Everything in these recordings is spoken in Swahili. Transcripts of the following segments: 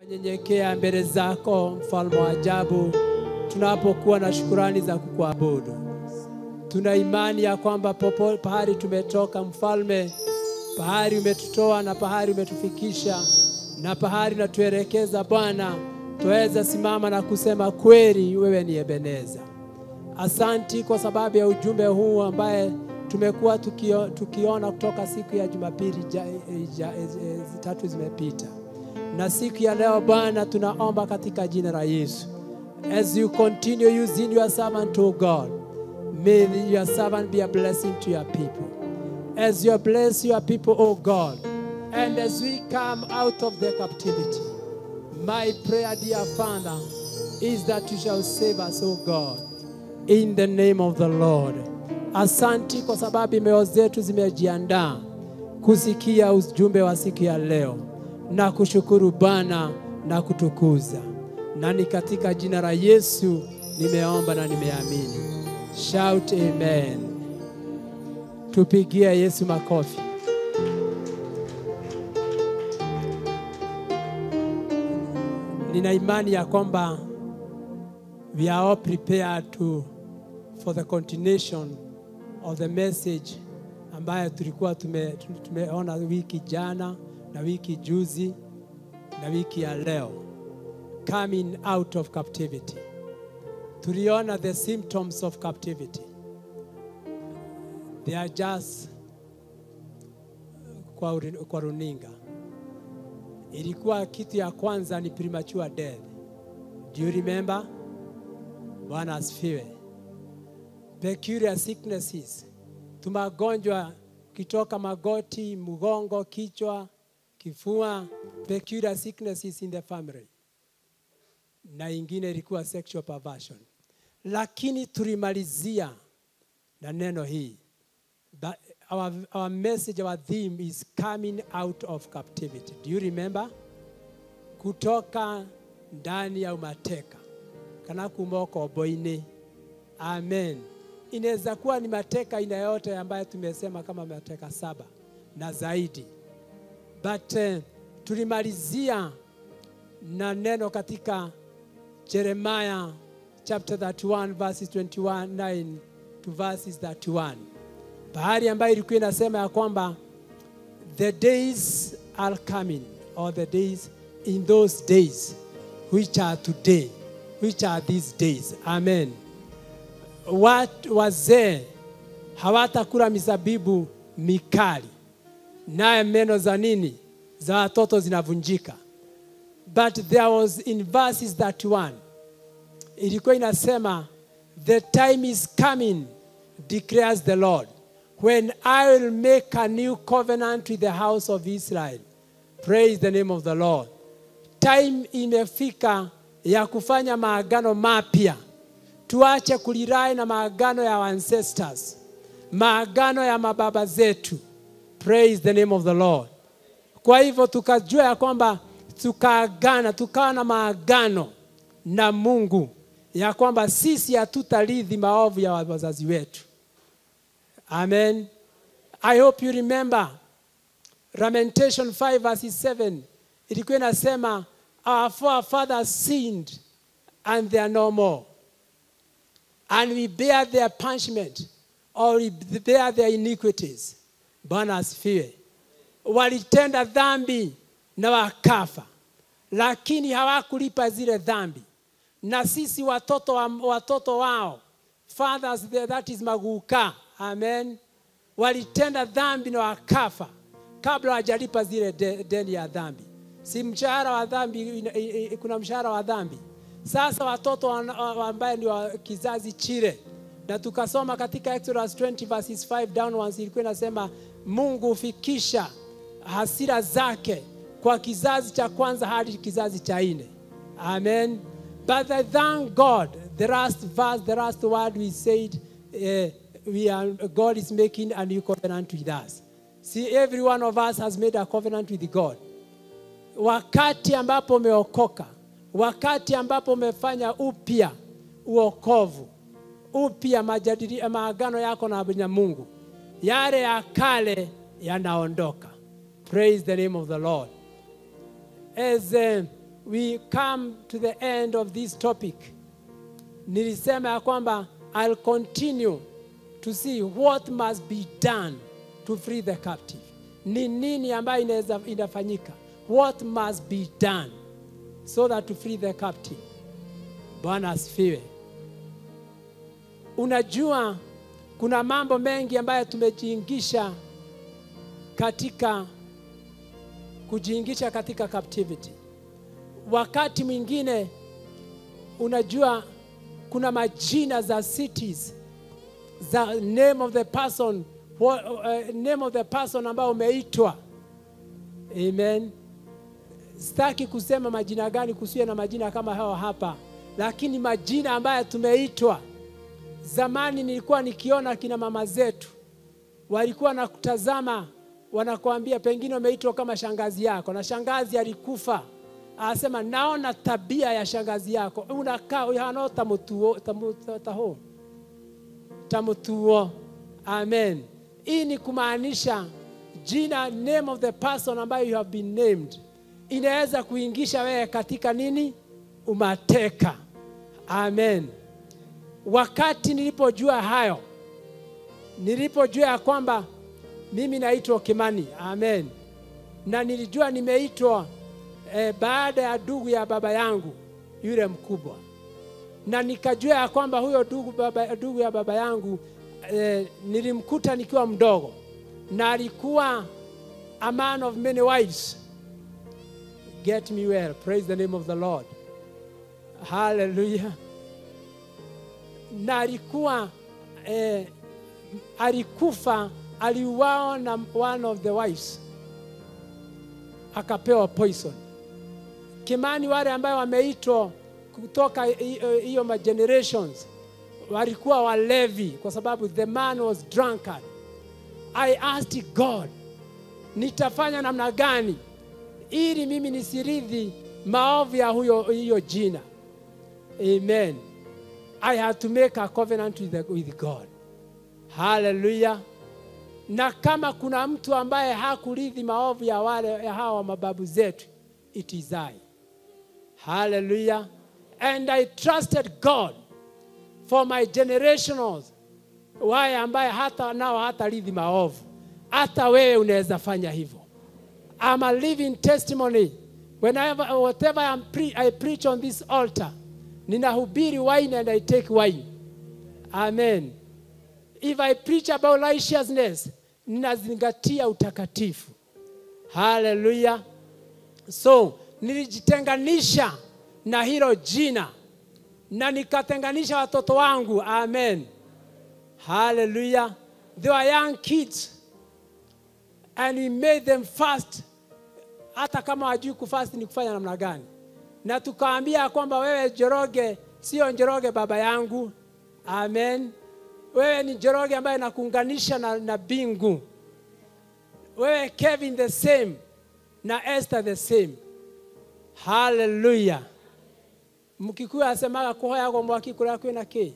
Nyenyekea mbele zako mfalme wa ajabu, tunapokuwa na shukurani za kukuabudu. Tuna imani ya kwamba popo pahali tumetoka, mfalme, pahali umetutoa na pahali umetufikisha na pahali unatuelekeza Bwana, twaweza simama na kusema kweli, wewe ni Ebeneza. Asanti kwa sababu ya ujumbe huu ambaye tumekuwa tukio, tukiona kutoka siku ya Jumapili ja, ja, e, tatu zimepita, na siku ya leo Bwana, tunaomba katika jina la Yesu, as you continue using your servant to God, may your servant be a blessing to your people. As you bless your people, O God, and as we come out of the captivity, my prayer, dear Father, is that you shall save us, O God, in the name of the Lord. Asanti kwa sababu mioyo zetu zimejiandaa kusikia ujumbe wa siku ya leo na kushukuru Bwana na kutukuza, na ni katika jina la Yesu nimeomba na nimeamini. Shout amen. Tupigie Yesu makofi. Nina imani ya kwamba we are all prepared to for the continuation of the message ambayo tulikuwa tume, tumeona wiki jana na wiki juzi na wiki ya leo, coming out of captivity. Tuliona the symptoms of captivity, they are just kwa, uri- kwa runinga. Ilikuwa kitu ya kwanza ni premature death. Do you remember? Bwana asifiwe. Peculiar sicknesses, tumagonjwa kitoka magoti, mgongo, kichwa, kifua, peculiar sicknesses in the family, na ingine ilikuwa sexual perversion, lakini tulimalizia na neno hii that our, our message, our theme is coming out of captivity. Do you remember? Kutoka ndani ya umateka kana kuma ukombo-inĩ. Amen. Inaweza kuwa ni mateka aina yote ambayo tumesema kama mateka saba na zaidi, but uh, tulimalizia na neno katika Jeremiah chapter 31 verses 21 9 to verses 31 bahari ambayo ilikuwa inasema ya kwamba the days are coming or the days in those days which are today which are these days amen watu wazee hawatakula mizabibu mikali naye meno za nini za watoto zinavunjika but there was in verses 31 ilikuwa inasema the time is coming declares the lord when i will make a new covenant with the house of israel praise the name of the lord time imefika ya kufanya maagano mapya tuache kulirai na maagano ya ancestors maagano ya mababa zetu praise the name of the lord kwa hivyo tukajua ya kwamba tukaagana tukawa na maagano na mungu ya kwamba sisi hatutarithi maovu ya wazazi wetu amen i hope you remember lamentation 5 verses 7 ilikuwa inasema our forefathers sinned and they are no more and we bear their punishment or we bear their iniquities bwana asifiwe walitenda dhambi na wakafa lakini hawakulipa zile dhambi na sisi watoto, wa, watoto wao fathers that is maguka amen walitenda dhambi na wakafa kabla hawajalipa zile de, deni ya dhambi si mshahara wa dhambi ina- i- i- kuna mshahara wa dhambi sasa watoto wana- wa- ambaye ni wa kizazi chile na tukasoma katika Exodus 20 verses 5 downwards ilikuwa inasema mungu hufikisha hasira zake kwa kizazi cha kwanza hadi kizazi cha nne amen but I thank god the last verse the last word we said uh, we are, god is making a new covenant with us see every one of us has made a covenant with god wakati ambapo umeokoka, wakati ambapo umefanya upya uokovu, upya majadili maagano yako na na Mungu, yale ya kale yanaondoka. Praise the name of the Lord. As uh, we come to the end of this topic, nilisema ya kwamba I'll continue to see what must be done to free the captive. Ni nini ambayo inaweza inafanyika? What must be done so that to free the captive. Bwana asifiwe. Unajua kuna mambo mengi ambayo tumejiingisha katika kujiingisha katika captivity. Wakati mwingine unajua kuna majina za cities za name of the person what, uh, name of the person ambao umeitwa. Amen. Sitaki kusema majina gani, kusiwe na majina kama hao hapa, lakini majina ambayo tumeitwa. Zamani nilikuwa nikiona kina mama zetu walikuwa na kutazama, wanakuambia pengine umeitwa kama shangazi yako, na shangazi alikufa, anasema naona tabia ya shangazi yako unakaa uhano tamutuo tamu, taho tamutuo. Amen. Hii ni kumaanisha jina, name of the person ambayo you have been named inaweza kuingisha wewe katika nini? Umateka. Amen. Wakati nilipojua hayo, nilipojua ya kwamba mimi naitwa Kimani, amen, na nilijua nimeitwa eh, baada ya ndugu ya baba yangu yule mkubwa, na nikajua ya kwamba huyo ndugu baba, ndugu ya baba yangu eh, nilimkuta nikiwa mdogo na alikuwa a man of many wives. Get me well. Praise the name of the Lord. Hallelujah. Na alikuwa eh, alikufa, aliuawa na one of the wives, akapewa poison. Kimani, wale ambayo wameitwa kutoka hiyo ma generations walikuwa walevi, kwa sababu the man was drunkard. I asked God, nitafanya namna gani ili mimi nisiridhi maovu ya huyo hiyo jina. Amen. I had to make a covenant with, the, with God. Hallelujah. Na kama kuna mtu ambaye hakuridhi maovu ya wale ya hawa mababu zetu, it is I. Hallelujah. And I trusted God for my generationals, wale ambaye hata nao hataridhi maovu. Hata wewe unaweza fanya hivyo. I'm a living testimony. Whenever, whatever I'm pre I preach on this altar, ninahubiri wine and I take wine. Amen. If I preach about righteousness, ninazingatia utakatifu. Hallelujah. So, nilijitenganisha na hilo jina na nikatenganisha watoto wangu. Amen. Hallelujah. They were young kids and we made them fast hata kama wajui kufast ni kufanya namna gani, na tukaambia kwamba wewe Njoroge sio Njoroge baba yangu. Amen. Wewe ni Njoroge ambaye nakuunganisha na, na bingu. Wewe Kevin the same na Esther the same. Hallelujah. Mkikuyu asemaga kuhoya kwa mwaki kura kwina ki.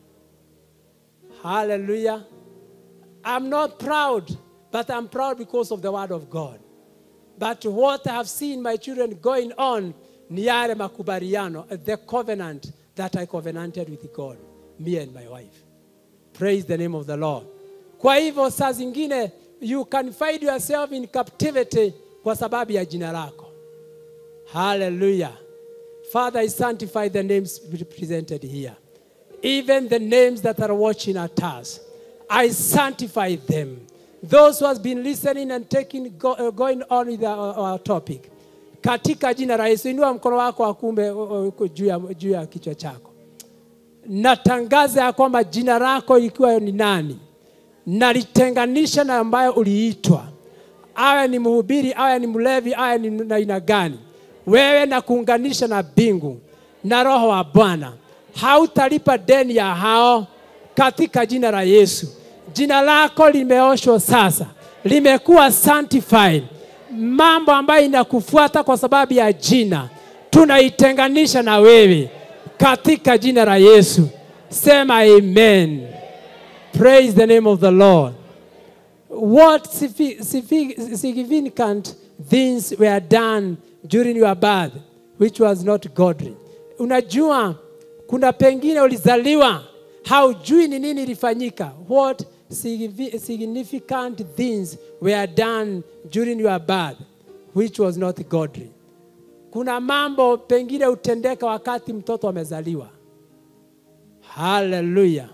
Hallelujah. I'm not proud, but I'm proud because of the word of God. But what I have seen my children going on ni yale makubaliano, the covenant that I covenanted with God, me and my wife. Praise the name of the Lord. Kwa hivyo saa zingine you can find yourself in captivity kwa sababu ya jina lako. Hallelujah. Father, I sanctify the names represented here. Even the names that are watching at us. I sanctify them. Those who has been listening and taking go, uh, going on with our, our topic. Katika jina la Yesu, inua mkono wako wa kumbe juu ya, juu ya kichwa chako. Natangaza ya kwamba jina lako ikiwa ni nani, nalitenganisha na ambayo uliitwa, awe ni mhubiri, awe ni mlevi, awe ni na aina gani, wewe na kuunganisha na bingu na Roho wa Bwana, hautalipa deni ya hao katika jina la Yesu. Jina lako limeoshwa sasa, limekuwa sanctified. Mambo ambayo inakufuata kwa sababu ya jina tunaitenganisha na wewe katika jina la Yesu. Sema amen. Praise the name of the Lord. What significant things were done during your birth which was not godly. Unajua kuna pengine ulizaliwa haujui ni nini ilifanyika. What signifi- significant things were done during your birth which was not godly. Kuna mambo pengine utendeka wakati mtoto amezaliwa. Haleluya!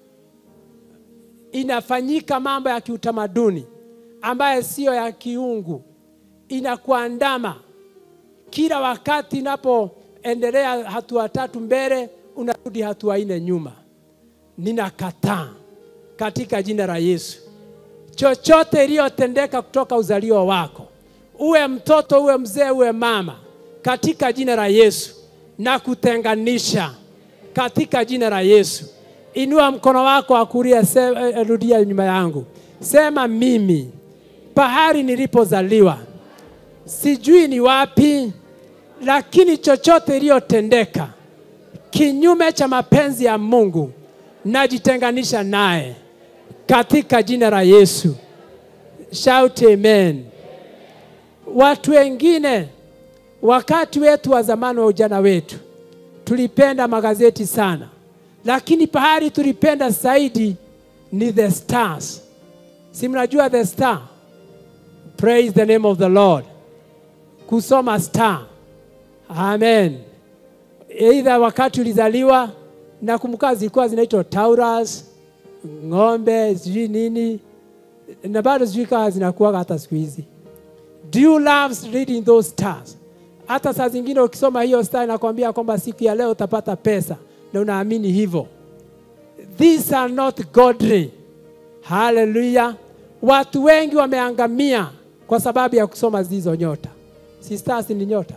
Inafanyika mambo ya kiutamaduni ambayo siyo ya kiungu, inakuandama kila wakati. Inapoendelea hatua tatu mbele, unarudi hatua nne nyuma. Ninakataa katika jina la Yesu chochote iliyotendeka kutoka uzalio wako, uwe mtoto, uwe mzee, uwe mama, katika jina la Yesu na kutenganisha katika jina la Yesu. Inua mkono wako wa kulia, se- eh, rudia nyuma yangu, sema mimi, pahali nilipozaliwa sijui ni wapi, lakini chochote iliyotendeka kinyume cha mapenzi ya Mungu najitenganisha naye katika jina la Yesu. Shout amen. Watu wengine wakati wetu wa zamani wa ujana wetu tulipenda magazeti sana, lakini pahali tulipenda zaidi ni the stars. Si mnajua the star? Praise the name of the Lord. Kusoma star. Amen. Either wakati ulizaliwa, nakumbuka zilikuwa zinaitwa Taurus, ng'ombe, sijui nini, na bado sijui kama zinakuwa hata siku hizi. Do you love reading those stars? Hata saa zingine ukisoma hiyo star inakwambia kwamba siku ya leo utapata pesa na unaamini hivyo. These are not godly. Haleluya! Watu wengi wameangamia kwa sababu ya kusoma hizo nyota. Si stars ni nyota,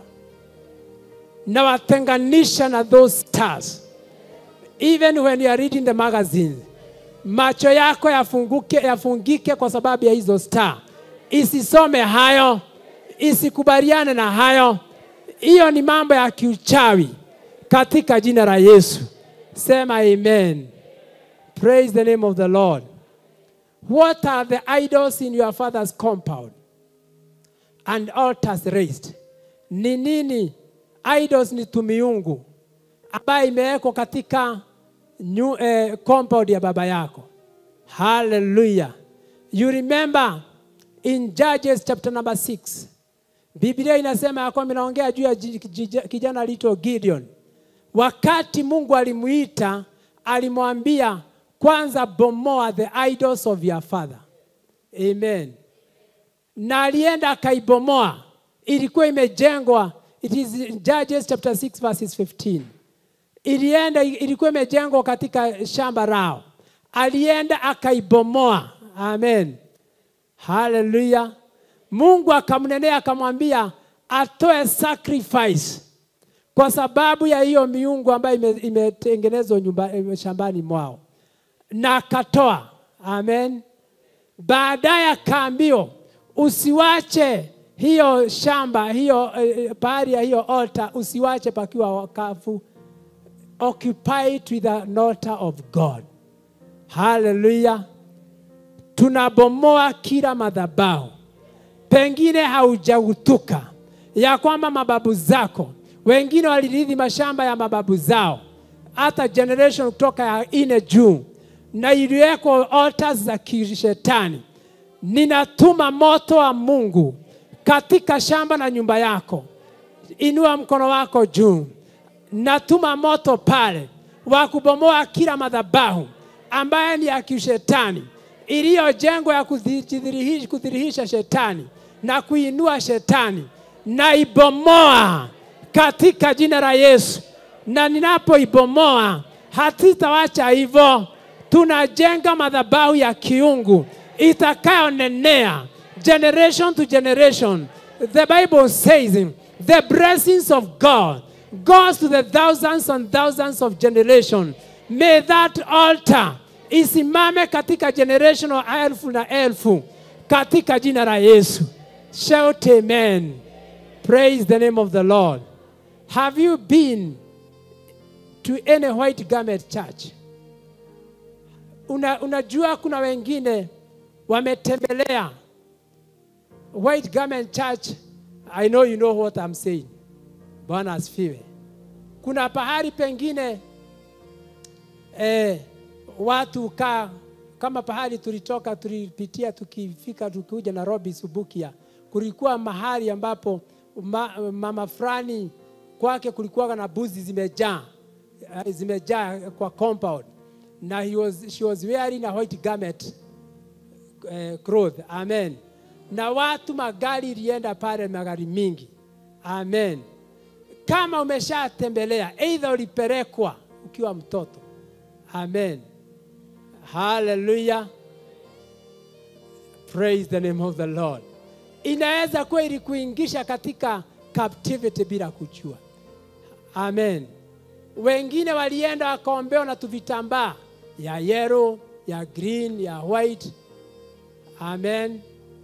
na watenganisha na those stars. Even when you are reading the magazine, macho yako yafunguke, yafungike kwa sababu ya hizo star. Isisome hayo, isikubaliane na hayo. Hiyo ni mambo ya kiuchawi katika jina la Yesu. Sema amen. Praise the name of the Lord. What are the idols in your father's compound and altars raised? Ni nini? Idols ni tumiungu ambayo imewekwa katika new, eh, compound ya baba yako. Hallelujah. You remember in Judges chapter number 6. Biblia inasema ya kwamba inaongea juu ya ji- ji- kijana aliitwa Gideon. Wakati Mungu alimuita, alimwambia kwanza bomoa the idols of your father. Amen. Na alienda akaibomoa, ilikuwa imejengwa. It is in Judges chapter 6 verses 15 ilienda ilikuwa imejengwa katika shamba lao, alienda akaibomoa. Amen, haleluya. Mungu akamnenea akamwambia atoe sacrifice kwa sababu ya hiyo miungu ambayo ime- imetengenezwa nyumba ime- shambani mwao, na akatoa. Amen. Baadaye akaambiwa usiwache hiyo shamba hiyo eh, pahali ya hiyo altar usiwache pakiwa wakafu occupy it with an altar of God. Hallelujah. Tunabomoa kila madhabahu, pengine haujautuka ya kwamba mababu zako wengine walirithi mashamba ya mababu zao, hata generation kutoka ya ine juu, na iliweko altars za kishetani. Ninatuma moto wa Mungu katika shamba na nyumba yako. Inua mkono wako juu natuma moto pale wa kubomoa kila madhabahu ambaye ni ya kishetani iliyojengwa ya kudhirihisha, kudhirihisha shetani na kuinua shetani, na ibomoa katika jina la Yesu. Na ninapoibomoa hatitawacha hivyo, tunajenga madhabahu ya kiungu itakayonenea generation to generation. The Bible says the blessings of God goes to the thousands and thousands of generation. May that altar isimame katika generation wa elfu na elfu katika jina la Yesu. Shout amen. Praise the name of the Lord. Have you been to any white garment church? Una, unajua kuna wengine wametembelea white garment church. I know you know what I'm saying. Bwana asifiwe. Kuna pahali pengine eh, watu kaa kama pahali tulitoka tulipitia tukifika tukikuja Nairobi Subukia, kulikuwa mahali ambapo ma, mama fulani kwake kulikuwa na buzi zimejaa eh, zimejaa kwa compound na he was, she was wearing a white garment eh, cloth. Amen. Na watu magari ilienda pale, magari mingi. Amen. Kama umeshatembelea, either ulipelekwa ukiwa mtoto. Amen. Hallelujah. Praise the name of the Lord. Inaweza kuwa ilikuingisha katika captivity bila kujua. Amen. Wengine walienda wakaombewa na tuvitambaa ya yellow, ya green, ya white. Amen.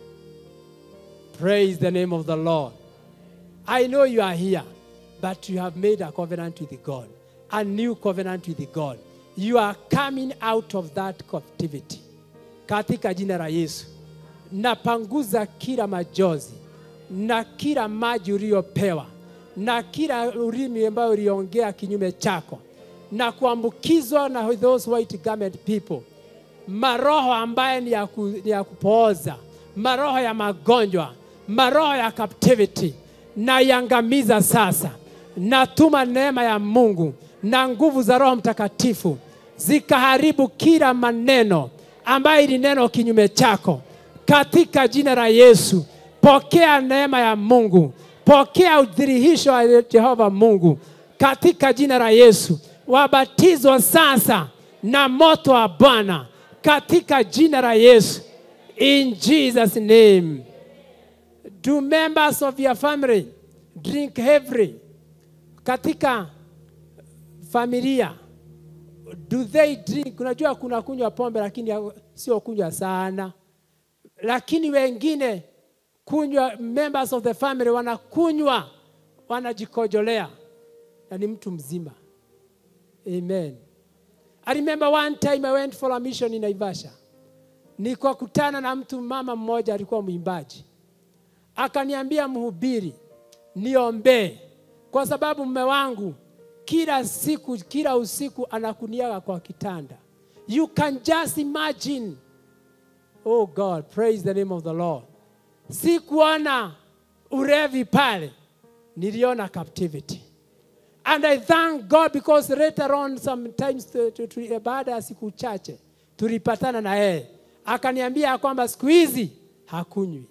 Praise the name of the Lord. I know you are here, but you have made a covenant with God, a new covenant with God. You are coming out of that captivity. Katika jina la Yesu, napanguza kila majozi na kila maji uliyopewa na kila ulimi ambayo uliongea kinyume chako na kuambukizwa na those white garment people, maroho ambaye ni ya, ku, ni ya kupooza, maroho ya magonjwa, maroho ya captivity, na iangamiza sasa. Natuma neema ya Mungu na nguvu za Roho Mtakatifu zikaharibu kila maneno ambayo ili neno kinyume chako katika jina la Yesu. Pokea neema ya Mungu, pokea udhihirisho wa Jehova Mungu katika jina la Yesu. Wabatizwa sasa na moto wa Bwana katika jina la Yesu. In Jesus name. Do members of your family drink heavily katika familia do they drink? Unajua kuna kunywa pombe lakini sio kunywa sana, lakini wengine kunywa, members of the family wanakunywa wanajikojolea, na ni mtu mzima. Amen. I remember one time I went for a mission in Naivasha, nikakutana na mtu mama mmoja alikuwa mwimbaji, akaniambia mhubiri, niombee kwa sababu mume wangu kila siku kila usiku anakuniaga kwa kitanda. You can just imagine. Oh God, praise the name of the Lord. Sikuona urevi pale, niliona captivity. And I thank God because later on sometimes to, to, to, baada ya siku chache tulipatana na yeye akaniambia kwamba siku hizi hakunywi.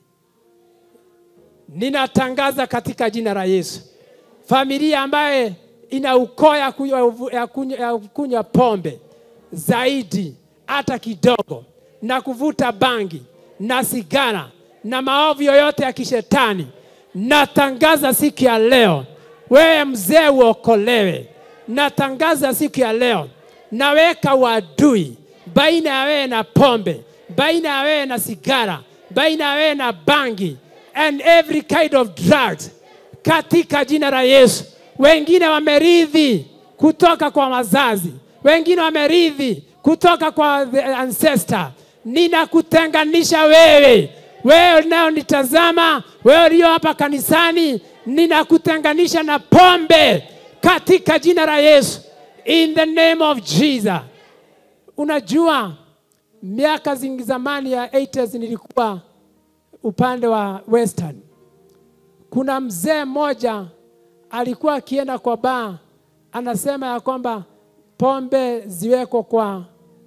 Ninatangaza katika jina la Yesu, familia ambaye ina ukoo ya kunywa, ya kunywa, ya kunywa pombe zaidi hata kidogo na kuvuta bangi na sigara na maovu yoyote ya kishetani, natangaza siku ya leo, wewe mzee uokolewe. Natangaza siku ya leo, naweka uadui baina ya wewe na pombe, baina ya wewe na sigara, baina ya wewe na bangi and every kind of drugs katika jina la Yesu. Wengine wamerithi kutoka kwa wazazi, wengine wamerithi kutoka kwa the ancestor. Ninakutenganisha wewe, wewe unaonitazama, wewe ulio hapa kanisani, ninakutenganisha na pombe katika jina la Yesu, in the name of Jesus. Unajua, miaka zingi zamani ya 80s nilikuwa upande wa western. Kuna mzee mmoja alikuwa akienda kwa baa, anasema ya kwamba pombe ziwekwe kwa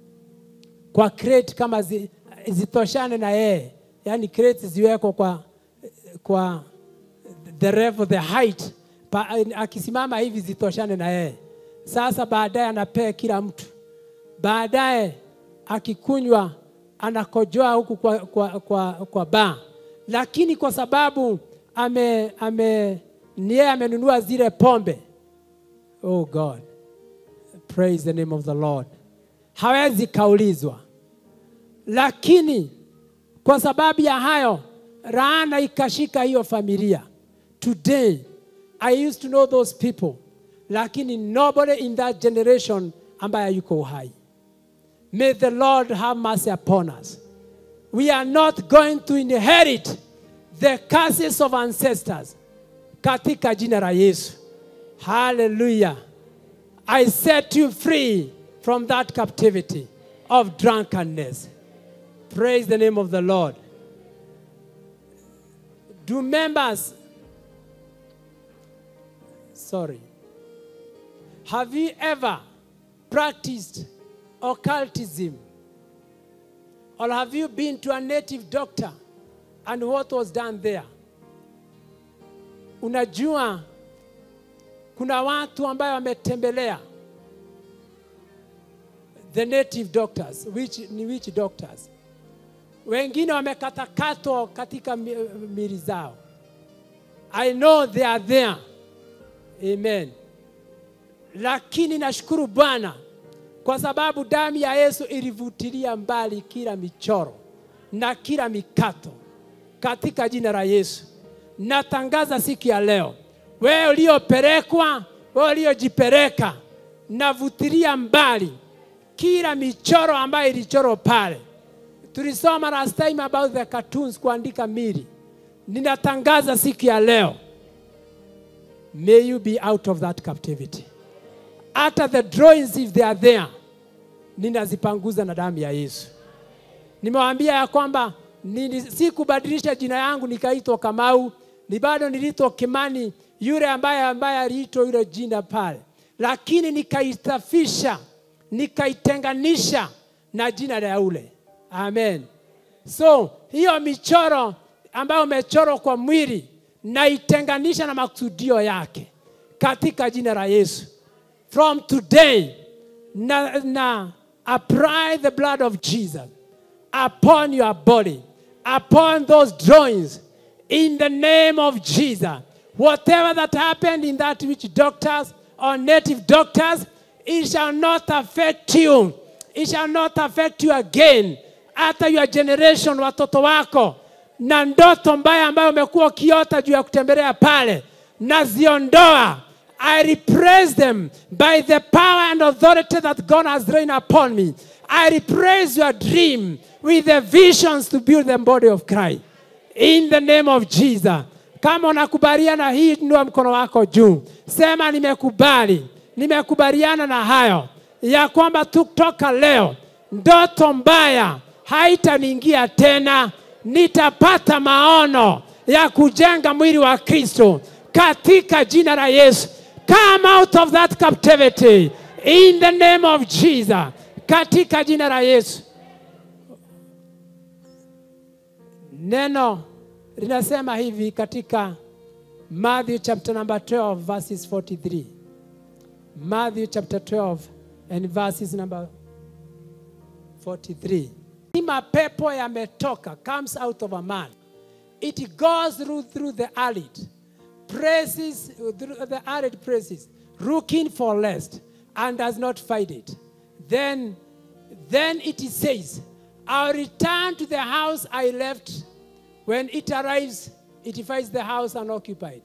kwa crate kama zi, zitoshane na yeye, yani crate ziwekwe kwa kwa the level, the height pa, akisimama hivi zitoshane na yeye. Sasa baadaye anapea kila mtu, baadaye akikunywa anakojoa huku kwa, kwa, kwa, kwa baa, lakini kwa sababu ame, ame ni yeye amenunua zile pombe. Oh God, praise the name of the Lord. Hawezi kaulizwa, lakini kwa sababu ya hayo laana ikashika hiyo familia. Today I used to know those people, lakini nobody in that generation ambaye yuko uhai. May the Lord have mercy upon us. We are not going to inherit the curses of ancestors katika jina la Yesu. Hallelujah. I set you free from that captivity of drunkenness. Praise the name of the Lord. Do members, sorry, have you ever practiced occultism? Or have you been to a native doctor and what was done there? Unajua kuna watu ambayo wametembelea the native doctors which, ni which doctors wengine wamekatakatwa katika mi- mili zao i know they are there amen lakini nashukuru bwana kwa sababu damu ya yesu ilivutilia mbali kila michoro na kila mikato katika jina la yesu natangaza siku ya leo wewe uliopelekwa wewe uliojipeleka navutilia mbali kila michoro ambayo ilichorwa pale tulisoma last time about the cartoons kuandika mili ninatangaza siku ya leo may you be out of that captivity hata the drawings if they are there ninazipanguza na damu ya yesu nimewaambia ya kwamba nili- sikubadilisha jina yangu nikaitwa kamau ni bado niliitwa kimani yule ambaye ambaye aliitwa yule jina pale lakini nikaisafisha nikaitenganisha na jina la yule amen so hiyo michoro ambayo umechorwa kwa mwili naitenganisha na makusudio yake katika jina la yesu from today na, na apply the blood of jesus upon your body upon those drawings in the name of jesus whatever that happened in that which doctors or native doctors it shall not affect you it shall not affect you again hata your generation watoto wako na ndoto mbaya ambayo umekuwa ukiota juu ya kutembelea pale naziondoa I repraise them by the power and authority that God has rained upon me. I repraise your dream with the visions to build the body of Christ. In the name of Jesus. Kama unakubaliana hii, inua mkono wako juu, sema nimekubali, nimekubaliana na hayo ya kwamba kutoka leo ndoto mbaya haitaniingia tena, nitapata maono ya kujenga mwili wa Kristo katika jina la Yesu. Come out of that captivity in the name of Jesus, katika jina la Yesu. Neno linasema hivi katika Matthew chapter number 12 verses 43. Matthew chapter 12 and verses number 43. Ni mapepo yametoka comes out of a man. It goes through, through the arid places, through the arid places, looking for rest and does not find it. Then, then it says, I'll return to the house I left. When it arrives, it finds the house unoccupied.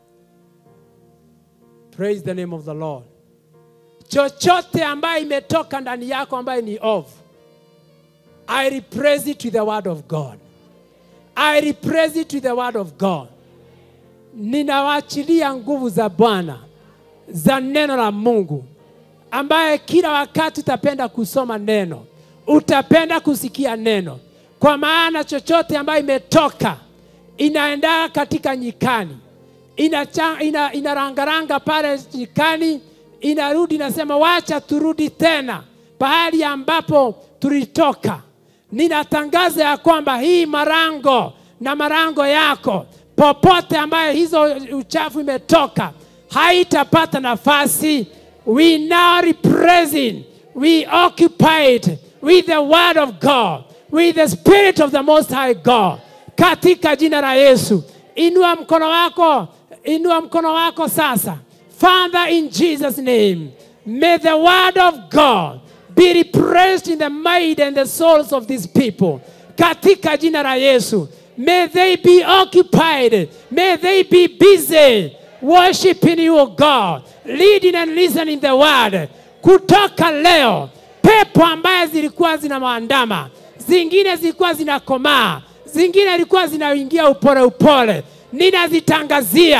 Praise the name of the Lord. Chochote ambayo imetoka ndani yako ambayo ni ovu, I replace it with the word of God. I replace it with the word of God. Ninawaachilia nguvu za Bwana za neno la Mungu, ambaye kila wakati utapenda kusoma neno, utapenda kusikia neno, kwa maana chochote ambayo imetoka inaenda katika nyikani, inacha- ina, inarangaranga pale nyikani, inarudi inasema, wacha turudi tena pahali ambapo tulitoka. Ninatangaza ya kwamba hii marango na marango yako popote ambayo hizo uchafu imetoka haitapata nafasi. We now represent, we occupied with the word of God, with the spirit of the most high God, katika jina la Yesu. Inua mkono wako, inua mkono wako sasa. Father, in Jesus' name, may the word of God be repressed in the mind and the souls of these people. Katika jina la Yesu. May they be occupied. May they be busy worshiping you, O God, leading and listening the word. Kutoka leo, pepo ambaye zilikuwa zina maandama, zingine zilikuwa zinakomaa, zingine zilikuwa zinaingia upole upole, ninazitangazia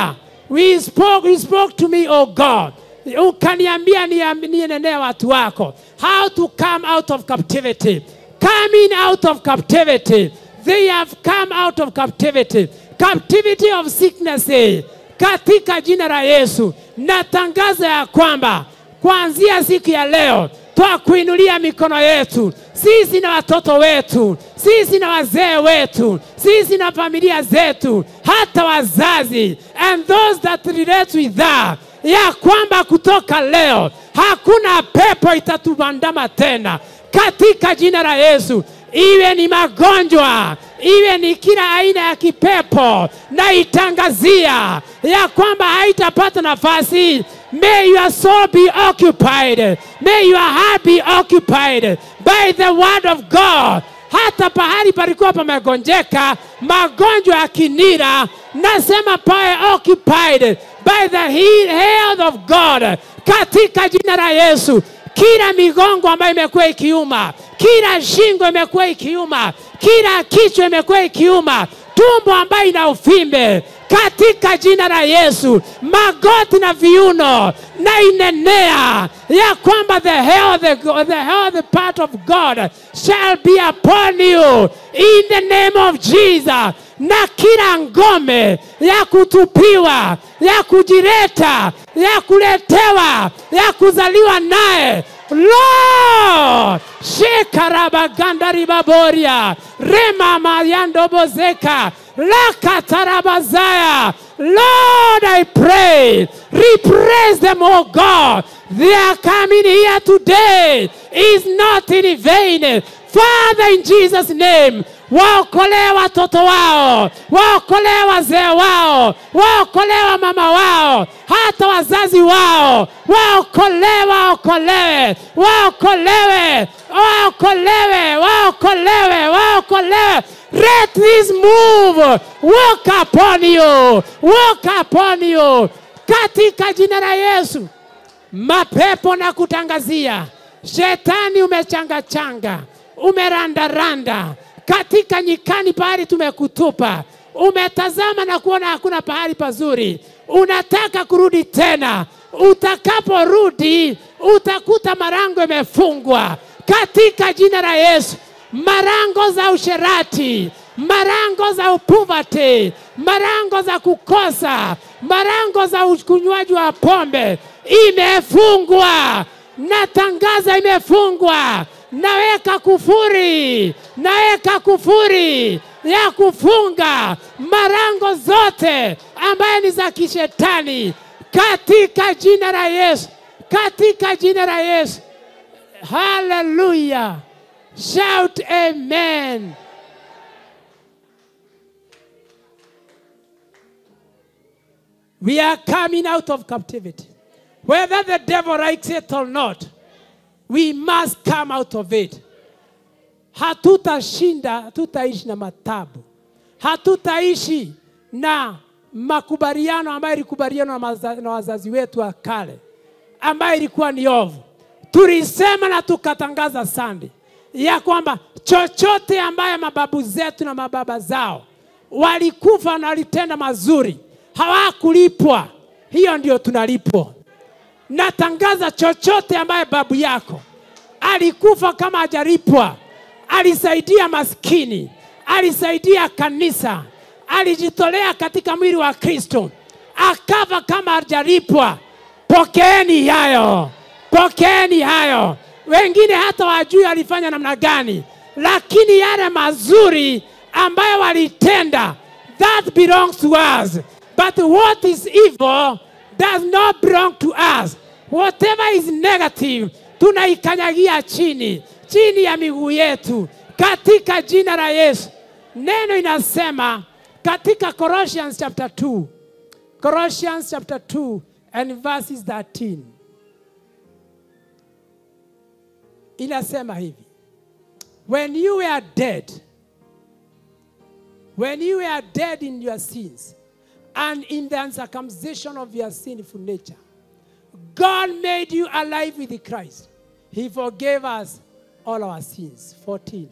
we spoke, you spoke to me, oh God. Ukaniambia niam- nienenee watu wako. How to come out of captivity. Coming out of captivity. They have come out of captivity. Captivity of sickness. eh. Katika jina la Yesu. Natangaza ya kwamba kuanzia siku ya leo twakuinulia mikono yetu sisi na watoto wetu, sisi na wazee wetu, sisi na familia zetu, hata wazazi and those that relate with that, ya kwamba kutoka leo hakuna pepo itatubandama tena katika jina la Yesu, iwe ni magonjwa, iwe ni kila aina ya kipepo, na itangazia ya kwamba haitapata nafasi. May your soul be occupied, may your heart be occupied by the word of God. Hata pahali palikuwa pamegonjeka, magonjwa ya kinira, nasema pawe occupied by the he- health of God katika jina la Yesu kila migongo ambayo imekuwa ikiuma, kila shingo imekuwa ikiuma, kila kichwa imekuwa ikiuma, tumbo ambayo ina uvimbe katika jina la Yesu, magoti na viuno na inenea ya kwamba the health, the health part of God shall be upon you in the name of Jesus na kila ngome ya kutupiwa, ya kujireta, ya kuletewa, ya kuzaliwa naye Lord, shekarabagandaribaboria remamayandobozeka lakatarabazaya Lord, I pray, repress them, oh God. They are coming here today is not in vain. Father, in Jesus' name, waokolee watoto wao, waokolee wazee wao, waokolee mama wao, hata wazazi wao, waokolewe, waokolewe, waokolewe, waokolewe, waokolewe, waokolewe. Let this move walk upon you, walk upon you, katika jina la Yesu mapepo na kutangazia, shetani umechangachanga, umerandaranda katika nyikani, pahali tumekutupa, umetazama na kuona hakuna pahali pazuri, unataka kurudi tena. Utakaporudi utakuta marango imefungwa katika jina la Yesu, marango za usherati, marango za upuvati, marango za kukosa, marango za ukunywaji wa pombe imefungwa. Natangaza imefungwa. Naweka kufuri, naweka kufuri ya kufunga marango zote ambaye ni za kishetani katika jina la Yesu, katika jina la Yesu. Hallelujah. Shout amen. We are coming out of captivity. Whether the devil likes it or not, we must come out of it. Hatutashinda, hatutaishi na matabu, hatutaishi na makubaliano ambayo ilikubaliana na, maza- na wazazi wetu wa kale, ambayo ilikuwa ni ovu. Tulisema na tukatangaza sande ya kwamba chochote ambaye mababu zetu na mababa zao walikufa na walitenda mazuri, hawakulipwa, hiyo ndio tunalipwa. Natangaza chochote ambaye babu yako alikufa kama hajalipwa, alisaidia maskini, alisaidia kanisa, alijitolea katika mwili wa Kristo, akafa kama hajalipwa, pokeeni hayo, pokeeni hayo. Wengine hata wajui alifanya namna gani, lakini yale mazuri ambayo walitenda, that belongs to us. But what is evil does not belong to us. Whatever is negative, tunaikanyagia chini, chini ya miguu yetu katika jina la Yesu. Neno inasema katika Colossians chapter 2, Colossians chapter 2 and verses 13. Inasema hivi. When you were dead, when you were dead in your sins and in the uncircumcision of your sinful nature, God made you alive with Christ. He forgave us all our sins. 14.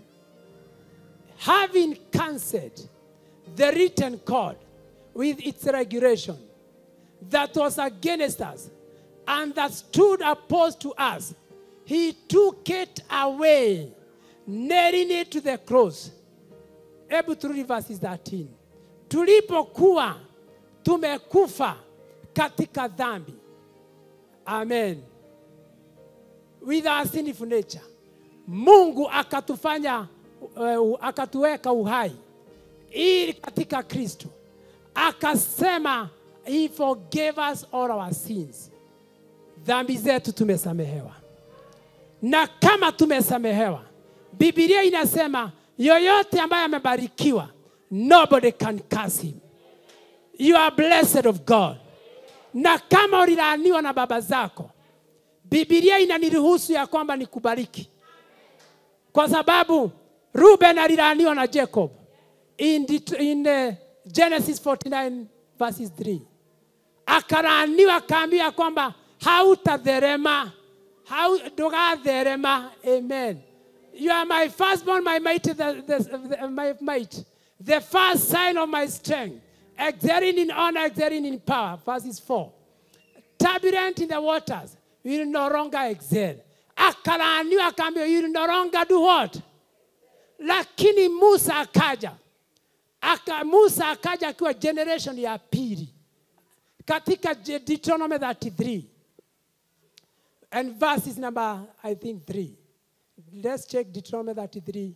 Having cancelled the written code with its regulation that was against us and that stood opposed to us, he took it away, nailing it to the cross. Hebu turudi verse 13. Tulipokuwa tumekufa katika dhambi. Amen. With our sinful nature. Mungu akatufanya uh, akatuweka uhai ili katika Kristo akasema he forgave us all our sins. Dhambi zetu tumesamehewa, na kama tumesamehewa, Biblia inasema yoyote ambaye amebarikiwa, nobody can curse him. You are blessed of God. Na kama ulilaaniwa na baba zako, Biblia inaniruhusu ya kwamba nikubariki, kwa sababu Ruben alilaaniwa na Jacob in, Det- in uh, Genesis 49 verses 3 akalaaniwa akaambiwa kwamba hautadherema hau, ndugatherema amen you are my firstborn my mate the, the, the, my mate the first sign of my strength excelling in honor excelling in power verses 4 turbulent in the waters you will no longer excel akalaaniwa akaambiwa you will no longer do what lakini musa akaja aka, musa akaja akiwa generation ya pili katika Je- Deuteronomy 33 and verses number I think 3. Let's check Deuteronomy 33.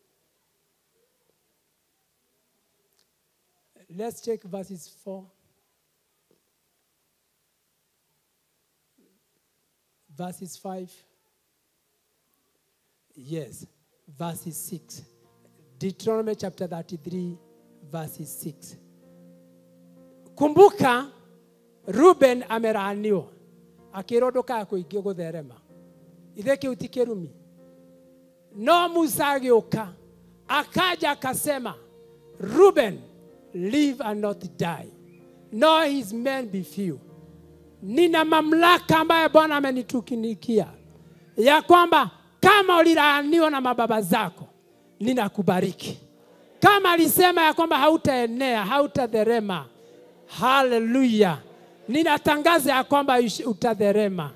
Let's check verses 4. Verses 5. Yes, verses 6. Deuteronomy chapter 33, verses 6. Kumbuka Ruben amelaaniwa akĩrwo ndũkakũingĩ gũtherema ithe kĩu ti kĩrumi no musa agĩũka akaja akasema Ruben live and not die nor his men be few nina mamlaka ambayo bwana amenitukikia ya kwamba kama ulilaaniwa na mababa zako ninakubariki kama alisema ya kwamba hautaenea hautadherema haleluya ninatangaza ya kwamba ush- utadherema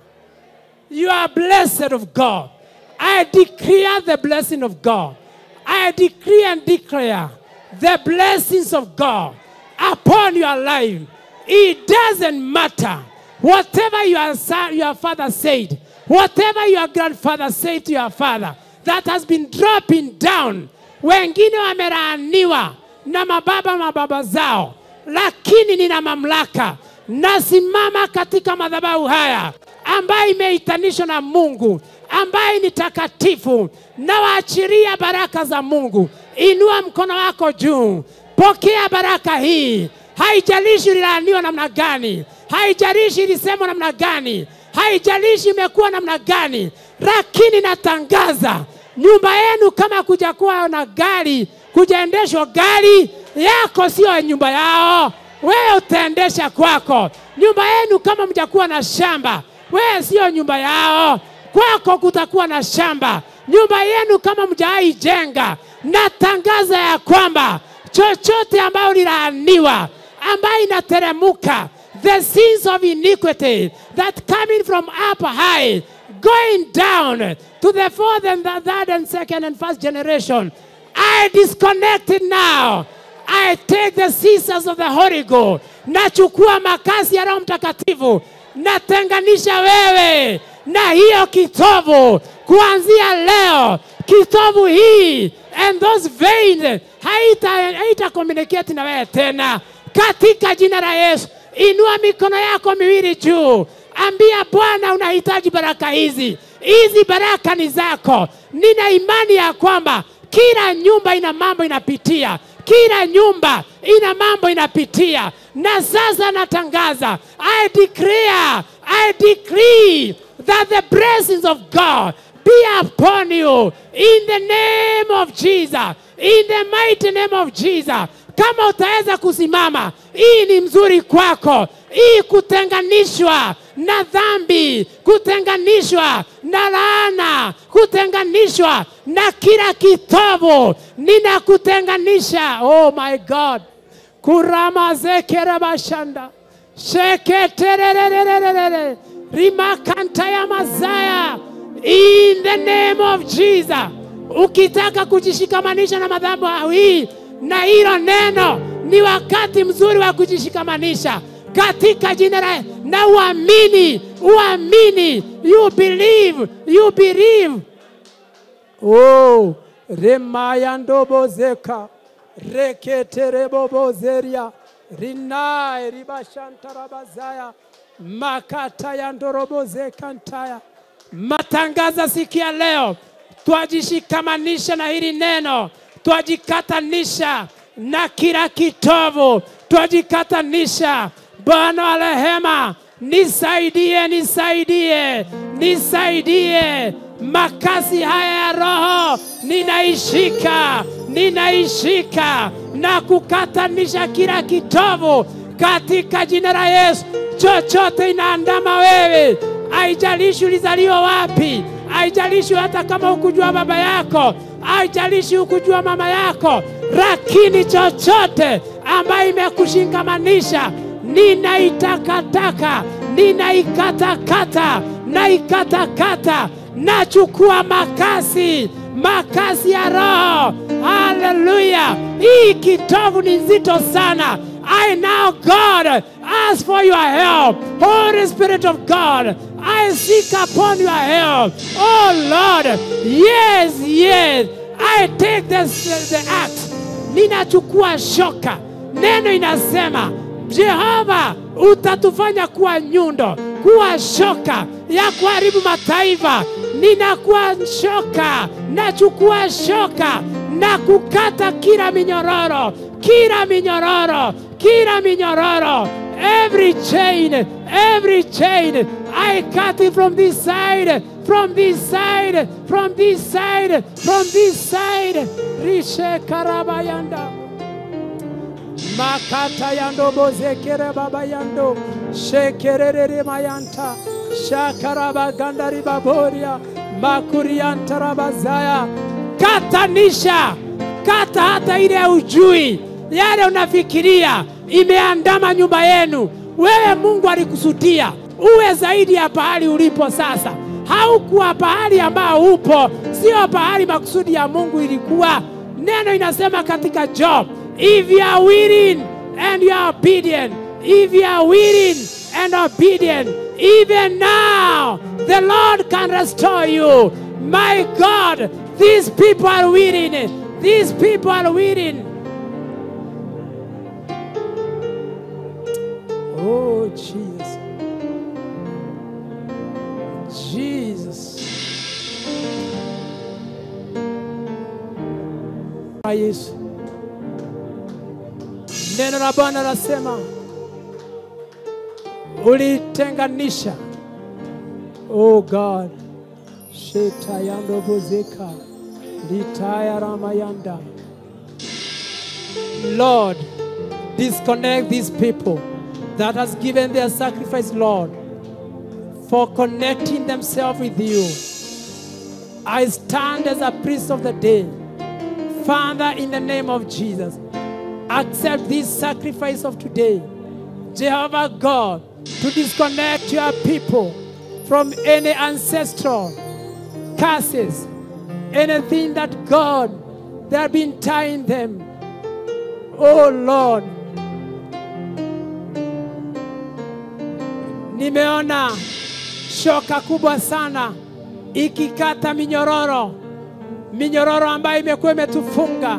you are blessed of god i declare the blessing of god i decree and declare the blessings of god upon your life it doesn't matter whatever your, son, your father said whatever your grandfather said to your father that has been dropping down wengine wamelaaniwa na mababa mababa zao lakini nina mamlaka nasimama katika madhabahu haya ambayo imeitanishwa na mungu ambaye ni takatifu nawaachiria baraka za mungu inua mkono wako juu pokea baraka hii haijalishi ulilaaniwa namna gani haijalishi ilisemwa namna gani haijalishi imekuwa namna gani lakini natangaza nyumba yenu kama kuja kuwa na gari kujaendeshwa gari yako sio nyumba yao wewe utaendesha kwako nyumba yenu kama mjakuwa na shamba wewe sio nyumba yao kwako kutakuwa na shamba nyumba yenu kama mjaijenga natangaza ya kwamba chochote ambayo lilaaniwa ambayo inateremuka the sins of iniquity that coming from up high going down to the fourth and the third and second and first generation i disconnect it now I take the scissors of the Holy Ghost. Nachukua makasi ya Roho Mtakatifu, natenganisha wewe na hiyo kitovu kuanzia leo. Kitovu hii and those veins haita, haita communicate na wewe tena, katika jina la Yesu. Inua mikono yako miwili juu, ambia Bwana, unahitaji baraka hizi. Hizi baraka ni zako. Nina imani ya kwamba kila nyumba ina mambo inapitia kila nyumba ina mambo inapitia na sasa natangaza i declare i decree that the blessings of god be upon you in the name of jesus in the mighty name of jesus kama utaweza kusimama hii ni mzuri kwako hii kutenganishwa na dhambi kutenganishwa na laana kutenganishwa na kila kitovu ninakutenganisha oh my god kuramazekerabashanda sheketererererere rimakanta ya mazaya in the name of Jesus. Ukitaka kujishikamanisha na madhabahu hii na hilo neno, ni wakati mzuri wa kujishikamanisha katika jina la na uamini, uamini, you believe, you believe. Oh, remayandobozeka reketerebobozeria rinae ribashantarabazaya makata ya ndorobozeka ntaya matangaza sikia leo twajishikamanisha na hili neno twajikatanisha na kila kitovu twajikatanisha bwana wa rehema nisaidie nisaidie nisaidie makazi haya ya roho ninaishika ninaishika na kukatanisha kila kitovu katika jina la Yesu. Chochote inaandama wewe, haijalishi ulizaliwa wapi, haijalishi hata kama hukujua baba yako, haijalishi hukujua mama yako, lakini chochote ambayo imekushikamanisha ninaitakataka, ninaikatakata, naikatakata, nachukua makasi makasi ya roho. Haleluya! Hii kitovu ni nzito sana. I now God ask for your help. Holy Spirit of God, I seek upon your help. Oh Lord, yes, yes. I take the, the axe. Ninachukua shoka. Neno inasema Jehova utatufanya kuwa nyundo, kuwa shoka ya kuharibu mataifa. Ninakuwa shoka, nachukua shoka na kukata kila minyororo, kila minyororo, kila minyororo, every chain, every chain. I cut it from this side, from this side, from this side, from this side. Rishe karabayanda makata yando bozekere baba yando shekerere mayanta shakaraba gandari baboria makurianta rabazaya katanisha kata hata ile ya ujui yale unafikiria imeandama nyumba yenu wewe mungu alikusudia uwe zaidi ya pahali ulipo sasa haukuwa pahali ambao upo sio pahali makusudi ya mungu ilikuwa neno inasema katika job if you are willing and you are obedient, if you are willing and obedient, even now the Lord can restore you. My God, these people are willing. These people are willing. Oh, Jesus. Jesus. Yesu. Neno la Bwana lasema ulitenganisha, oh God, shetayando bozeka litaya ramayanda. Lord, disconnect these people that has given their sacrifice, Lord, for connecting themselves with you. I stand as a priest of the day. Father, in the name of Jesus, accept this sacrifice of today. Jehovah God, to disconnect your people from any ancestral curses, anything that God, they have been tying them. Oh Lord, nimeona shoka kubwa sana ikikata minyororo, minyororo ambayo imekuwa imetufunga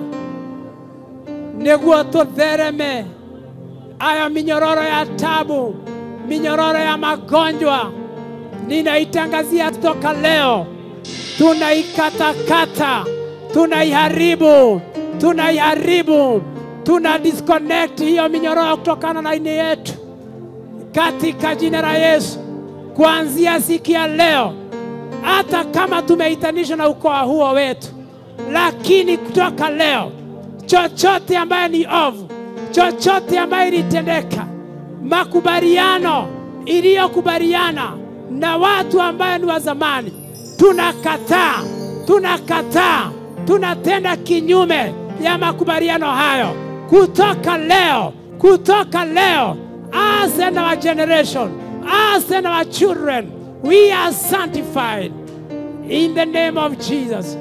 niguo tuthereme aya minyororo ya tabu, minyororo ya magonjwa, ninaitangazia toka leo, tunaikatakata, tunaiharibu, tunaiharibu, tuna disconnect hiyo minyororo kutokana na ini yetu katika jina la Yesu. Kuanzia siku ya leo, hata kama tumeitanishwa na ukoo huo wetu, lakini kutoka leo chochote ambayo ni ovu, chochote ambayo ilitendeka, makubaliano iliyokubaliana na watu ambayo ni wa zamani, tunakataa, tunakataa, tunatenda kinyume ya makubaliano hayo kutoka leo, kutoka leo. us and our generation, us and our children, we are sanctified in the name of Jesus.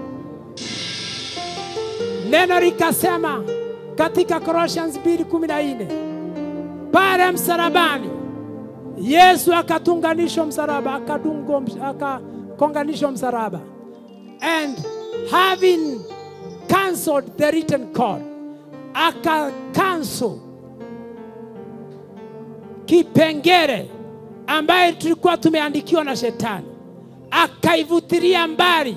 Neno likasema katika Colossians 2:14 pale msalabani Yesu akatunganishwa msalaba, akadungwa ms- akakonganishwa msalaba, and having cancelled the written code, aka cancel kipengele ambaye tulikuwa tumeandikiwa na shetani, akaivutilia mbali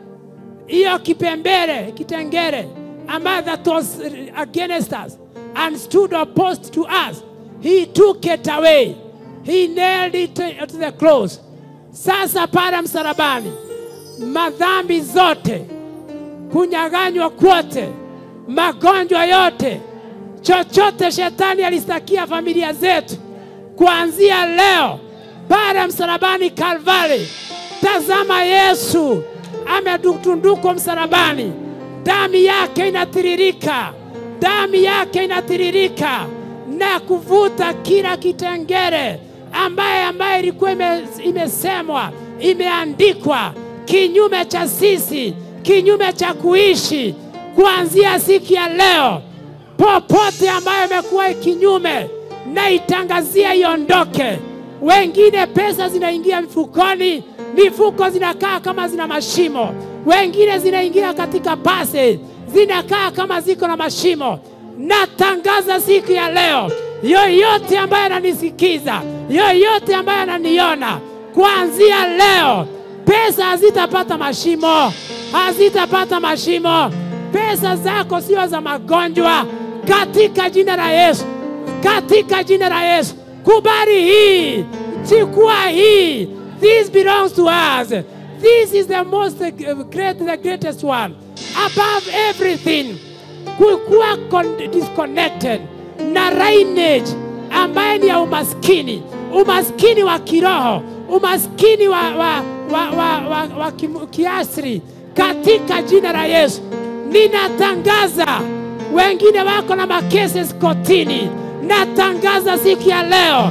hiyo kipembele kitengere ambayo that was against us and stood opposed to us he took it away he nailed it to the cross sasa pale msalabani madhambi zote kunyaganywa kwote magonjwa yote chochote shetani alistakia familia zetu kuanzia leo pale msalabani Kalvari. Tazama Yesu ametundukwa msalabani, damu yake inatiririka, damu yake inatiririka na kuvuta kila kitengere ambaye ambaye ilikuwa ime, imesemwa imeandikwa kinyume cha sisi, kinyume cha kuishi kuanzia siku ya leo popote ambayo imekuwa kinyume na itangazia iondoke. Wengine pesa zinaingia mfukoni, mifuko zinakaa kama zina mashimo, wengine zinaingia katika pase zinakaa kama ziko na mashimo. Natangaza siku ya leo, yoyote ambaye ananisikiza, yoyote ambaye ananiona, kuanzia leo pesa hazitapata mashimo, hazitapata mashimo. Pesa zako sio za magonjwa, katika jina la Yesu, katika jina la Yesu. Kubali hii, chukua hii. This belongs to us. This is the most uh, great, the greatest one above everything. Kukuwa con- disconnected na lineage ambaye ni ya umaskini, umaskini wa kiroho, umaskini wa, wa, wa, wa, wa, wa kim- kiasri, katika jina la Yesu ninatangaza. Wengine wako na makesi kotini, natangaza siku ya leo,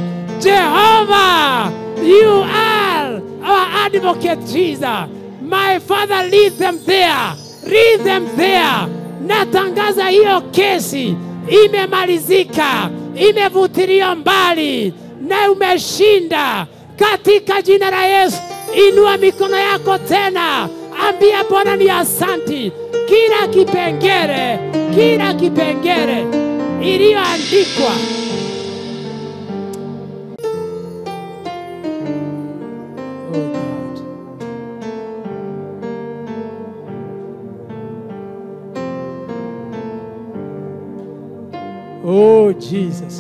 Jehova, you are our advocate Jesus. My Father, lead them there, lead them there. Natangaza hiyo kesi imemalizika, imevutiliwa mbali na umeshinda katika jina la Yesu. Inua mikono yako tena, ambia Bwana ni asanti. Kila kipengele, kila kipengele iliyoandikwa Oh God. Oh Jesus.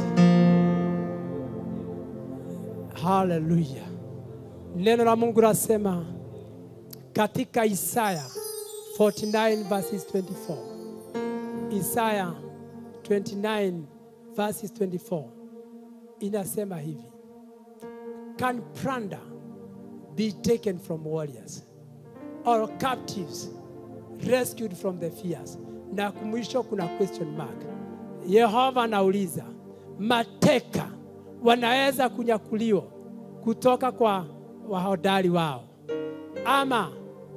Hallelujah. Neno la Mungu lasema katika Isaya 49 verses 24. Isaya 29 verses 24 inasema hivi. Can plunder be taken from warriors or captives rescued from the fears? Na mwisho kuna question mark. Yehova anauliza, mateka wanaweza kunyakuliwa kutoka kwa wahodari wao ama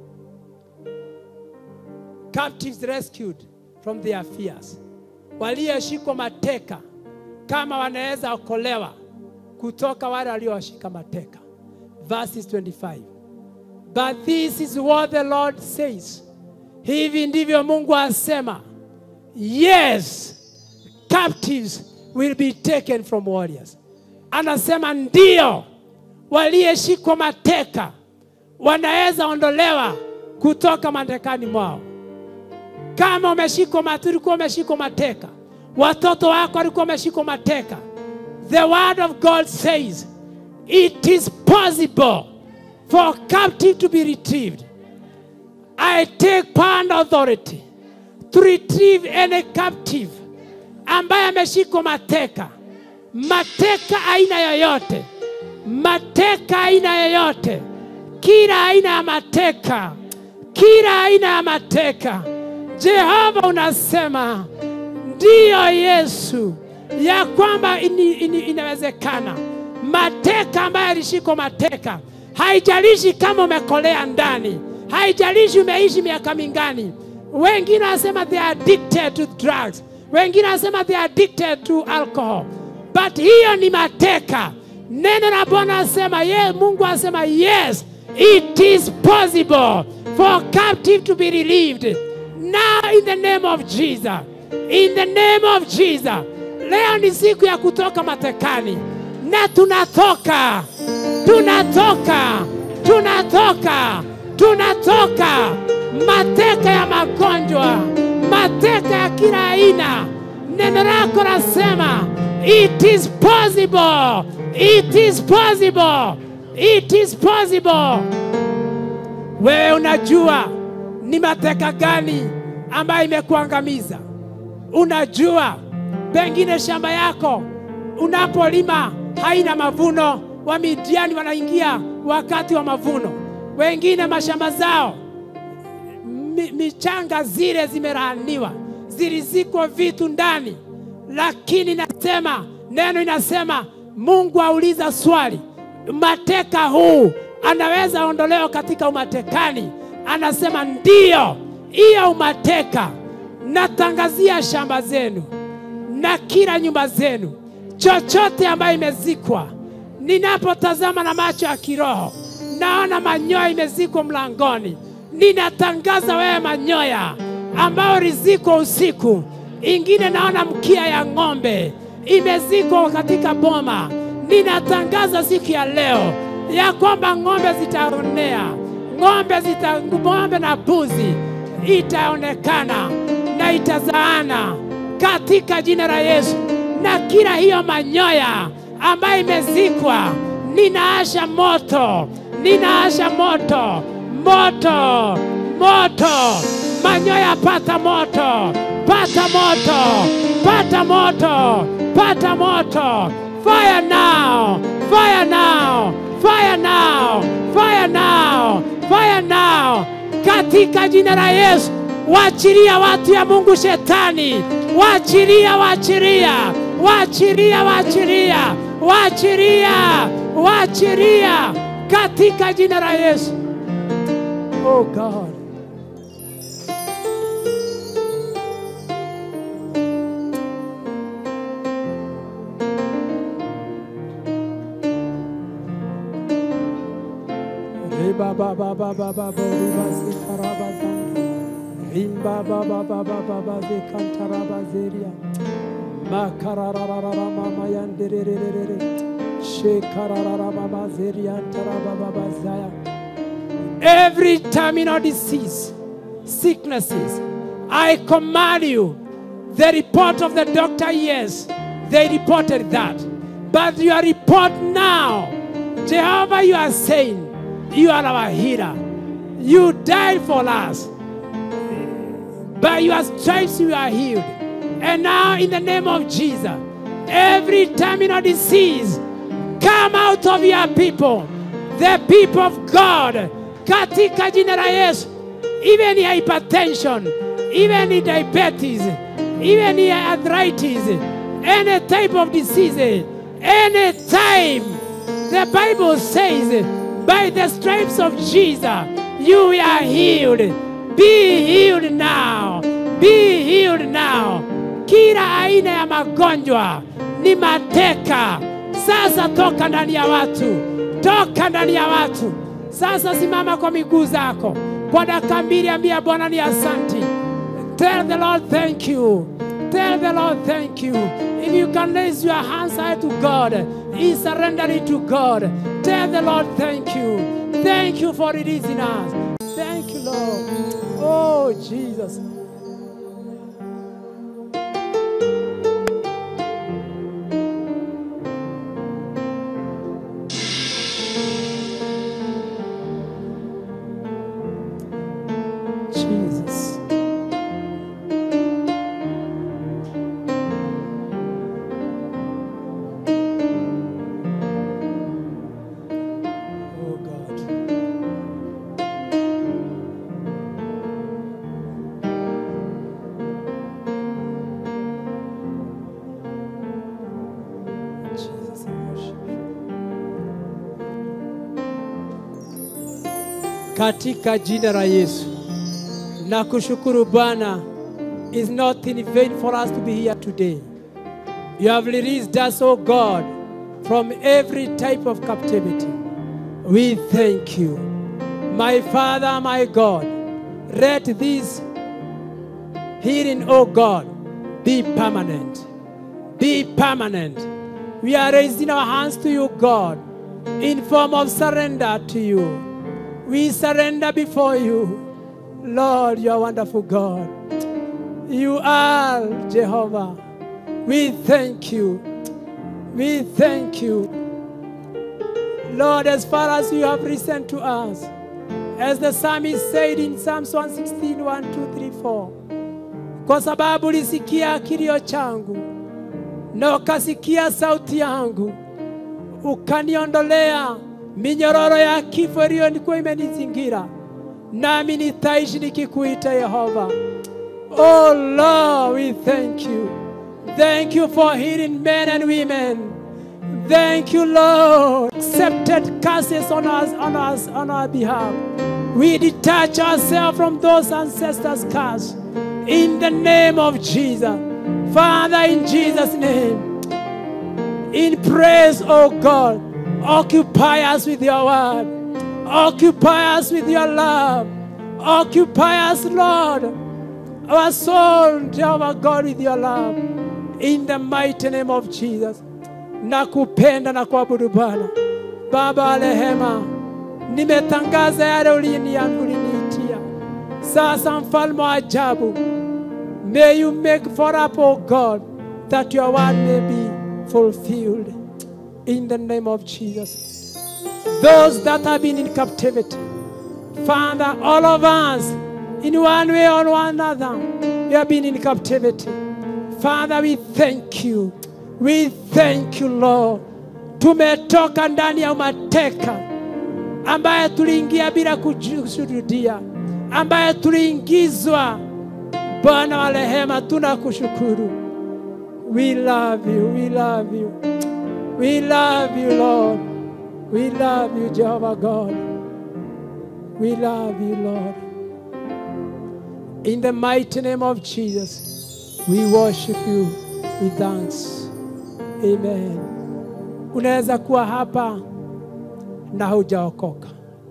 captives rescued from their fears, walioshikwa mateka kama wanaweza okolewa kutoka wale waliowashika mateka. Verses 25. But this is what the Lord says. Hivi ndivyo Mungu asema. Yes, captives will be taken from warriors. Anasema ndio, waliyeshikwa mateka wanaweza ondolewa kutoka matekani mwao. Kama umeshikwa mate- ulikuwa umeshikwa mateka, watoto wako walikuwa wameshikwa mateka, the word of God says it is possible for captive to be retrieved. I take power and authority to retrieve any captive ambaye ameshikwa mateka, mateka aina yoyote, mateka aina yoyote, kila aina ya mateka, kila aina ya mateka. Jehova unasema ndiyo Yesu, ya kwamba ini, ini, inawezekana mateka ambaye alishikwa mateka, haijalishi kama umekolea ndani, haijalishi umeishi miaka mingani. Wengine wanasema they are addicted to drugs, wengine wanasema they are addicted to alcohol, but hiyo ni mateka. Neno la Bwana asema ye, Mungu asema yes, it is possible for captive to be relieved now in the name of Jesus, in the name of Jesus. Leo ni siku ya kutoka matekani na tunatoka, tunatoka, tunatoka, tunatoka mateka ya magonjwa, mateka ya kila aina. Neno lako nasema it is possible, it is possible, it is possible. Wewe unajua ni mateka gani ambayo imekuangamiza? Unajua pengine shamba yako unapolima haina mavuno, Wamidiani wanaingia wakati wa mavuno, wengine mashamba zao mi, michanga zile zimelaaniwa, zilizikwa vitu ndani, lakini nasema neno inasema Mungu auliza swali, mateka huu anaweza ondolewa katika umatekani? Anasema ndiyo, hiyo umateka natangazia shamba zenu na kila nyumba zenu, chochote ambayo imezikwa. Ninapotazama na macho ya kiroho, naona manyoya imezikwa mlangoni. Ninatangaza wewe manyoya ambao rizikwa usiku, ingine naona mkia ya ng'ombe imezikwa katika boma. Ninatangaza siku ya leo ya kwamba ng'ombe zitaonea, ng'ombe zita, ng'ombe na mbuzi itaonekana na itazaana katika jina la Yesu. Na kila hiyo manyoya ambayo imezikwa, ninaasha moto, ninaasha moto, moto, moto, manyoya pata moto, pata moto, pata moto, pata moto, fire now, fire now, fire now, fire now, fire now, katika jina la Yesu. Waachilia watu ya Mungu shetani, waachilia, waachilia, waachilia, waachilia, waachilia, waachilia katika jina la Yesu. Oh God. Riba ba ba ba ba ba bo riba si karaba zanga. Rimba ba ba ba ba ba ba ze kantaraba zeria. Makarararara mama yanderererere. Shekararara mama zeria antaraba baba zaya. Every terminal disease, sicknesses, I command you. The report of the doctor, yes, they reported that. But your report now, Jehovah, you are saying, you are our healer. You died for us. By your stripes we are healed. And now, in the name of Jesus, every terminal disease come out of your people, the people of God, katika jina la Yesu. Even hypertension, even diabetes, even arthritis, any type of disease, any time. The Bible says, by the stripes of Jesus, you are healed. Be healed now. Be healed now. Kila aina ya magonjwa ni mateka. Sasa toka ndani ya watu, toka ndani ya watu. Sasa simama kwa miguu zako kwa dakika mbili, ambia Bwana ni asanti. Tell the Lord thank you. Tell the Lord thank you. If you can raise your hands high to God, He surrender it to God. Tell the Lord thank you. Thank you for releasing us. Thank you, Lord. Oh, Jesus. Jesus. Oh God. katika jina la Yesu. Na kushukuru Bwana, is not in vain for us to be here today. You have released us, O God, from every type of captivity. We thank you. My Father, my God, let this healing, O God, be permanent. Be permanent. We are raising our hands to you, God, in form of surrender to you. We surrender before you. Lord, you are wonderful God. You are Jehovah. We thank you. We thank you. Lord, as far as you have listened to us, as the psalmist said in Psalms 116, 1, 2, 3, 4, kwa sababu ulisikia kilio changu na ukasikia sauti yangu, ukaniondolea minyororo ya kifo iliyokuwa imenizingira, nami nitaishi nikikuita Yehova. Oh Lord, we thank you. Thank you for healing men and women. Thank you, Lord. Accepted curses on us, on us, on our behalf. We detach ourselves from those ancestors' curse in the name of Jesus. Father, in Jesus' name, in praise, oh God, occupy us with your word, occupy us with your love, occupy us, Lord, our soul, Jehovah God, with your love, in the mighty name of Jesus. Nakupenda na kuabudu Bwana. Baba wa rehema, nimetangaza yale ulinia- uliniitia. Sasa mfalme wa ajabu, may you make for up, O God, that your word may be fulfilled in the name of Jesus. Those that have been in captivity, Father, all of us, in one way or another, we have been in captivity. Father, we thank you. We thank you, Lord. Tumetoka ndani ya mateka ambaye tuliingia bila kushuhudia, ambaye tuliingizwa. Bwana wa rehema, tunakushukuru. We love you, we love you. We love you, Lord. We love you, Jehovah God. We love you, Lord. In the mighty name of Jesus, we worship you with thanks. Amen. Unaweza kuwa hapa na hujaokoka,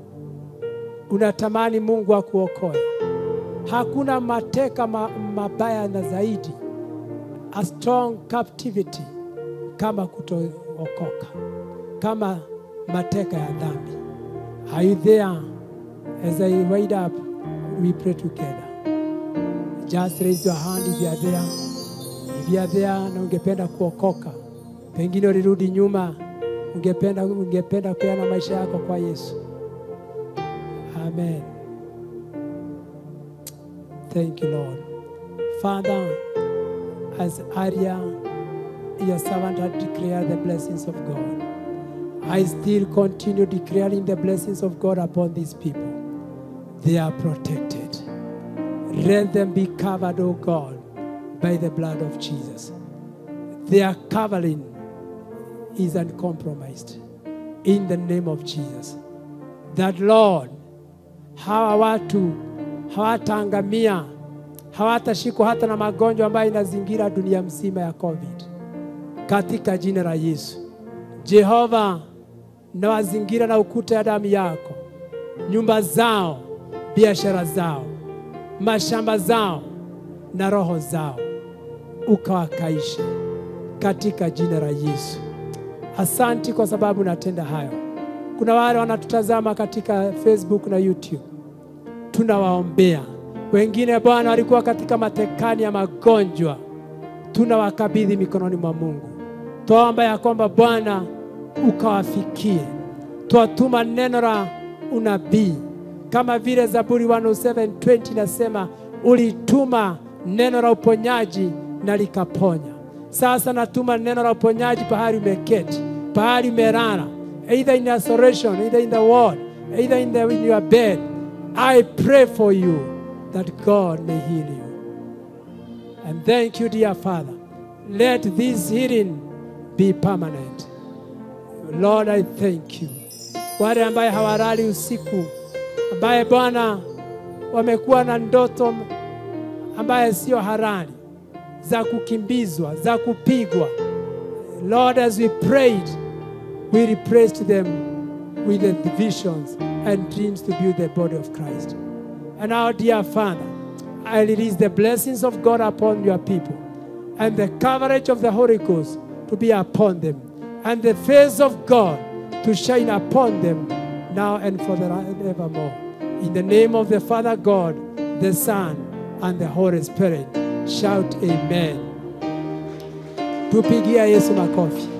unatamani Mungu akuokoe. Hakuna mateka ma, mabaya na zaidi a strong captivity kama kutookoka, kama mateka ya dhambi. Are you there? As I wait up, we pray together. Just raise your hand if you are there. If you are there na ungependa kuokoka, pengine ulirudi nyuma, ungependa ungependa kupeana maisha yako kwa Yesu. Amen. Thank you, Lord. Father, as Arya, your servant had declared the blessings of God, I still continue declaring the blessings of God upon these people. They are protected. Let them be covered, O God, by the blood of Jesus. Their covering is uncompromised. In the name of Jesus. That Lord, hawa watu hawataangamia, hawatashikwa hata na magonjwa ambayo inazingira dunia mzima ya COVID, katika jina la Yesu. Jehova, nawazingira na ukuta ya damu yako, nyumba zao, biashara zao, mashamba zao na roho zao, ukawakaishe katika jina la Yesu. Asanti kwa sababu natenda hayo. Kuna wale wanatutazama katika Facebook na YouTube, tunawaombea. Wengine Bwana walikuwa katika matekani ya magonjwa, tunawakabidhi mikononi mwa Mungu. Twaomba ya kwamba Bwana ukawafikie. Twatuma neno la unabii kama vile Zaburi 107:20 inasema, ulituma neno la uponyaji na likaponya. Sasa natuma neno la uponyaji pahali umeketi, pahali umelala, either in isolation, either in the ward, either in, the, in your bed. I pray for you that God may heal you. And thank you, dear Father. Let this healing be permanent. Lord, I thank you. Wale ambaye hawalali usiku ambaye Bwana wamekuwa na ndoto ambaye sio halali za kukimbizwa, za kupigwa. Lord, as we prayed, we replaced them with the visions and dreams to build the body of Christ. And our dear Father, I release the blessings of God upon your people and the coverage of the Holy Ghost to be upon them and the face of God to shine upon them now and forevermore. In the name of the Father God, the Son, and the Holy Spirit, shout amen. Tupigia Yesu makofi.